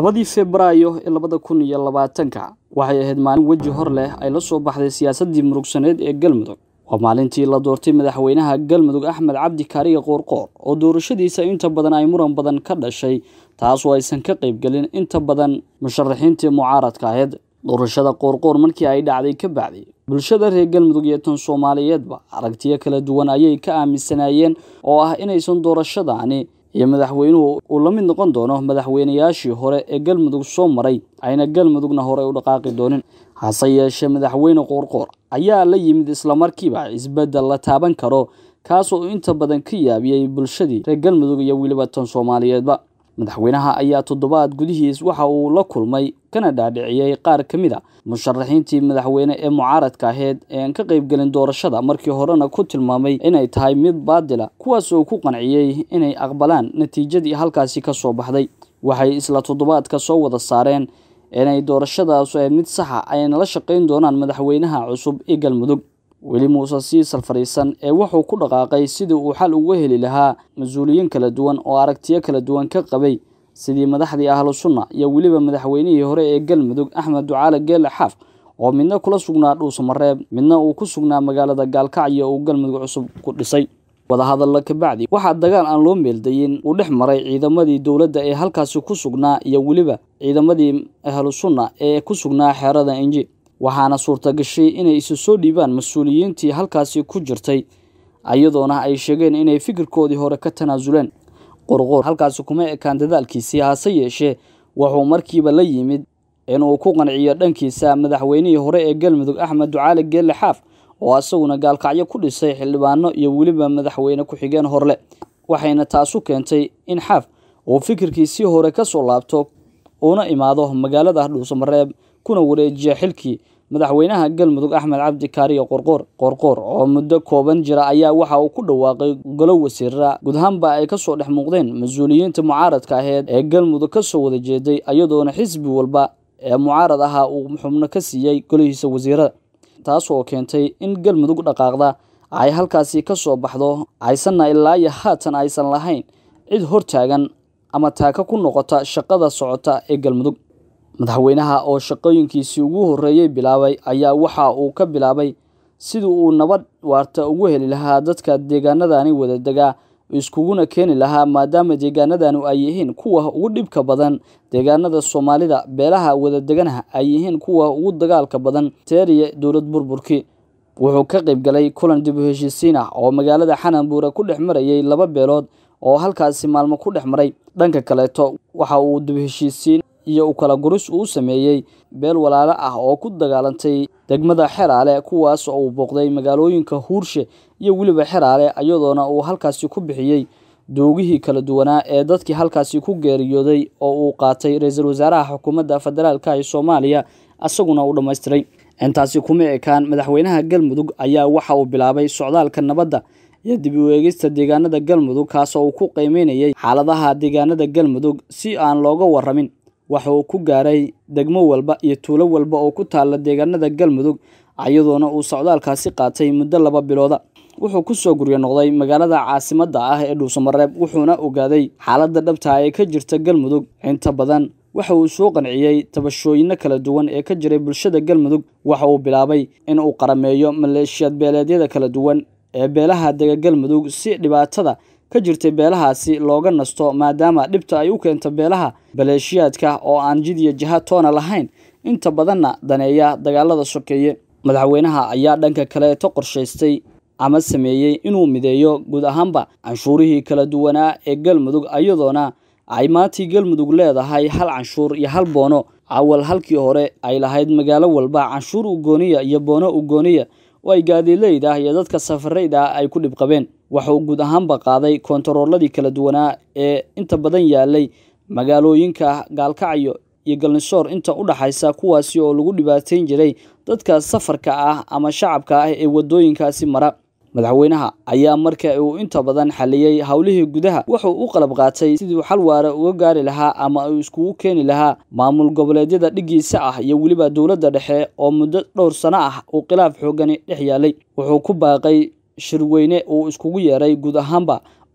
labadii febraayo ee labada kun iyo labaatanka waxay ahayd maalin weji hor leh ay la soo baxday siyaasaddii murugsaneed ee galmudug waa maalintii la doortay madaxweynaha galmudug axmed cabdi kaariye qoorqoor oo doorashadiisa inta badan ay muran badan ka dhashay taasoo aysan ka qaybgelin inta badan musharaxiintii mucaaradka ahayd doorashada qoorqoor markii ay dhacday ka bacday bulshada reer galmudug iyo tan soomaaliyeedba aragtiyo kala duwan ayay ka aaminsanaayeen oo ah inaysan doorashadaani iyo madaxweynuhu uu la mid noqon doono madaxweynayaashii hore ee galmudug soo maray ayna galmudugna hore u dhaqaaqi doonin hase yeeshee madaxweyne qoorqoor ayaa la yimid islamarkiiba isbeddel la taaban karo kaasoo inta badan ka yaabiyey bulshadii reer galmudug iyo weliba tan soomaaliyeedba madaxweynaha ayaa toddobaad gudihiis waxa uu la kulmay kana dhaadhiciyey qaar ka mid a musharaxiintii madaxweyne ee mucaaradka aheyd ee aan ka qaybgelin doorashada markii horena ku tilmaamay inay tahay mid baadila kuwaas oo ku qanciyey inay aqbalaan natiijadii halkaasi ka soo baxday waxay isla toddobaadka soo wada saareen inay doorashadaasu ahayd mid saxa ayna la shaqayn doonaan madaxweynaha cusub ee galmudug weli muuse siisal fadhiisan ee wuxuu ku dhaqaaqay sidii uu xal uga heli lahaa mas-uuliyiin kala duwan oo aragtiyo kala duwan ka qabay sidii madaxdii ahlu sunna iyo weliba madaxweynihii hore ee galmudug axmed ducaale geele xaaf oo midna kula sugnaa dhuusamareeb midna uu ku sugnaa magaalada gaalkacyo uu galmudug cusub ku dhisay wadahadalla kabacdi waxaa dagaal aan loo meeldayin uu dhex maray ciidamadii dowladda ee halkaasi ku sugnaa iyo weliba ciidamadii ahlu sunna ee ku sugnaa xeerada inji waxaana suurtagashay inay isu soo dhiibaan mas-uuliyiintii halkaasi ku jirtay iyadoona ay sheegeen inay fikirkoodii hore ka tanaasuleen qorqoor halkaasi kuma ekaan dadaalkiisii hase yeeshee wuxuu markiiba la yimid inuu ku qanciyo dhankiisa madaxweynihii hore ee galmudug axmed ducaale geelle xaaf oo isaguna gaalkacyo ku dhisay xildhibaano iyo weliba madaxweyne ku-xigeen horle waxayna taasu keentay in xaaf uu fikirkiisii hore ka soo laabto uuna imaado magaalada dhuusamareeb kuna wareejiya xilkii madaxweynaha galmudug axmed cabdi kaariye qorqoor qorqoor oo muddo kooban jira ayaa waxa uu ku dhawaaqay golo wasiira guud ahaanba ay kasoo dhex muuqdeen mas-uuliyiinta mucaaradka aheyd ee galmudug kasoo wada jeeday iyadoona xisbi walba ee mucaarad ahaa uu xubno ka siiyey golihiisa wasiirada taas oo keentay in galmudug dhaqaaqda ay halkaasi ka soo baxdo aysanna ilaa iyo haatan aysan lahayn cid hortaagan ama taaka ku noqota shaqada socota ee galmudug madaxweynaha oo shaqooyinkiisii ugu horreeyey bilaabay ayaa waxa uu ka bilaabay sidii uu nabad waarta ugu heli lahaa dadka deegaanadani wada degaa iskuguna keeni lahaa maadaama deegaanadanu ay yihiin kuwa ugu dhibka badan deegaanada soomaalida beelaha wadadeganaha ay yihiin kuwa ugu dagaalka badan teeriya dowlad burburkii wuxuu ka qayb galay kulan dib u heshiisiin ah oo magaalada xananbuure ku dhex marayay laba beelood oo halkaasi maalmo ku dhex maray dhanka kaleeto waxa uu dib heshiisiin iyo u kala guris uu sameeyey beel walaalo ah oo ku dagaalantay degmada xeraale kuwaas oo uu booqday magaalooyinka huurshe iyo weliba xeraale iyadoona uu halkaasi ku bixiyey doogihii kala duwanaa ee dadkii halkaasi ku geeriyooday oo uu qaatay ra-iisul wasaaraha xukuumadda federaalka ee soomaaliya isaguna uu dhammaystiray intaasi kuma ekaan madaxweynaha galmudug ayaa waxa uu bilaabay socdaalka nabadda iyo dib u eegista deegaanada galmudug kaasoo uu ku qiimeynayay xaaladaha deegaanada galmudug si aan looga waramin waxa uu ku gaaray degmo walba iyo tuulo walba oo ku taalla deegaanada galmudug iyadoona uu socdaalkaasi qaatay muddo laba bilooda wuxuu kusoo guryo noqday magaalada caasimadda ah ee dhuusamareeb wuxuuna ogaaday xaaladda dhabtaa ee ka jirta galmudug inta badan waxa uu soo qanciyey tabashooyino kala duwan ee ka jiray bulshada galmudug waxa uu bilaabay in uu qarameeyo maleeshiyad beeleedyada kala duwan ee beelaha dega galmudug si dhibaatada ka jirtay beelahaasi looga nasto maadaama dhibta ay u keento beelaha baleeshiyaadka oo aan jid iyo jiha toona lahayn inta badanna daneeya dagaalada sokeeye madaxweynaha ayaa dhanka kaleeto qorshaystay ama sameeyey inuu mideeyo guud ahaanba canshuurihii kala duwanaa ee galmudug iyadoona ay maantii galmudug leedahay hal canshuur iyo hal boono awal halkii hore ay lahayd magaalo walba canshuur ugooniya iyo boono ugooniya oo ay gaadiidleyda iyo dadka safarayda ay ku dhibqabeen waxauu guud ahaanba qaaday koontarooladii kala duwanaa ee inta badan yaalay magaalooyinka gaalkacyo iyo galnisoor inta u dhaxaysa kuwaasi oo lagu dhibaateyn jiray dadka safarka ah ama shacabka ah ee wadooyinkaasi mara madaxweynaha ayaa marka uu inta badan xaliyey howlihii gudaha wuxuu u qalab qaatay sidii xal waara uga gaari lahaa ama uu iskugu keeni lahaa maamul goboleedyada dhigiisa ah iyo weliba dowladda dhexe oo muddo dhowr sano ah uu khilaaf xoogani dhex yaalay wuxuu ku baaqay shirweyne uu iskugu yeeray guud ahaanba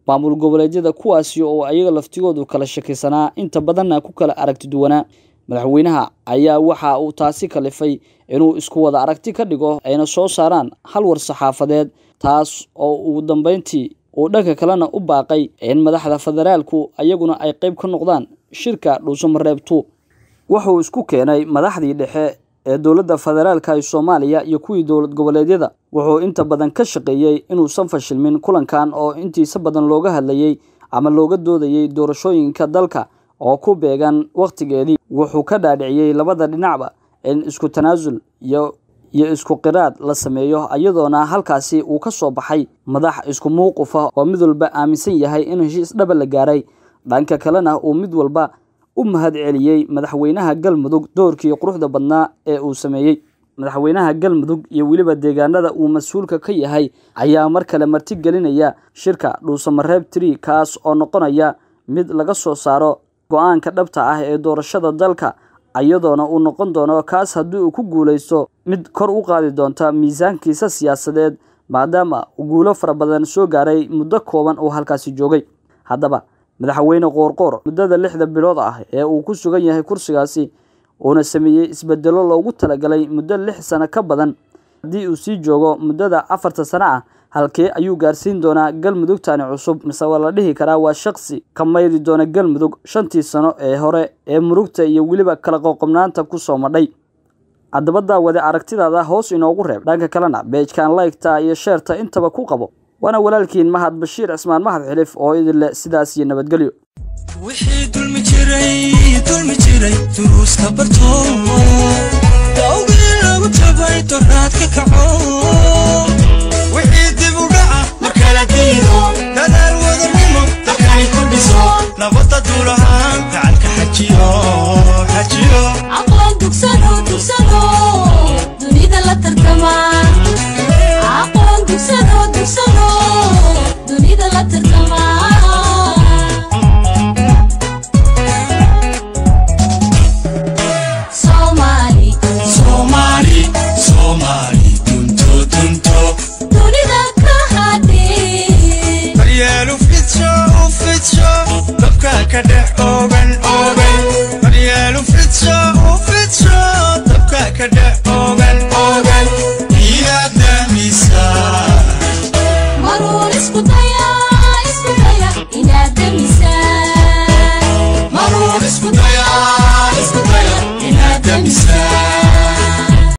maamul goboleedyada kuwaasi oo ayaga laftigoodu kala shakaysanaa inta badanna ku kala aragti duwanaa madaxweynaha ayaa waxa uu taasi kalifay inuu isku wada aragti ka dhigo ayna soo saaraan hal war saxaafadeed taas oo ugu dambeyntii uu dhanka kalena u baaqay in madaxda federaalku ayaguna ay qayb ka noqdaan shirka dhuusamareebtu wuxuu isku keenay madaxdii dhexe ee dowladda federaalka ee soomaaliya iyo kuwii dowlad goboleedyada wuxuu inta badan ka shaqeeyey inuusan fashilmin kulankan oo intiisa badan looga hadlayey ama looga doodayey doorashooyinka dalka oo ku beegan wakhtigeedii wuxuu ka dhaadhiciyey labada dhinacba in isku tanaasul iyo iyo isku qiraad la sameeyo iyadoona halkaasi uu ka soo baxay madax isku mowqifa oo mid walba aaminsan yahay in heshiis dhaba la gaaray dhanka kalena uu mid walba u mahad celiyey madaxweynaha galmudug doorkii quruxda badnaa ee uu sameeyey madaxweynaha galmudug iyo weliba deegaanada uu mas-uulka ka yahay ayaa mar kale marti gelinaya shirka dhuusamareeb tri kaas oo noqonaya mid laga soo saaro go-aanka dhabta ah ee doorashada dalka iyadoona uu noqon doono kaas haddii uu ku guulaysto mid kor u qaadi doonta miisaankiisa siyaasadeed maadaama uu guulo fara badan soo gaaray muddo kooban oo halkaasi joogay haddaba madaxweyne qoorqoor muddada lixda bilood ah ee uu ku sugan yahay kursigaasi uuna sameeyey isbedelo loogu talagalay muddo lix sano ka badan haddii uu sii joogo muddada afarta sano ah halkee ayuu gaarsiin doonaa galmudugtani cusub mise waa la dhihi karaa waa shaqsi ka mayri doona galmudug shantii sano ee hore ee murugta iyo weliba kala qoqobnaanta ku soo madhay haddaba daawade aragtidaada hoos inoogu reeb dhanka kalena beejkan laygta iyo sheerta intaba ku qabo waana walaalkiin mahad bashiir cismaan mahad xilif oo idin leh sidaas iyo nabadgelyo wixii dulmi jiray dulmi jiray duruuska barto dawgii lagu jabay doraad ka kaco wixii dib u dhaca markala diido dadaal wadanimo dalkay ku dhiso nabadda duulahaan gacanka xajiyo xajiyo aqoon dugsano dugsano dunida la tartama aqoon dugsano dugsano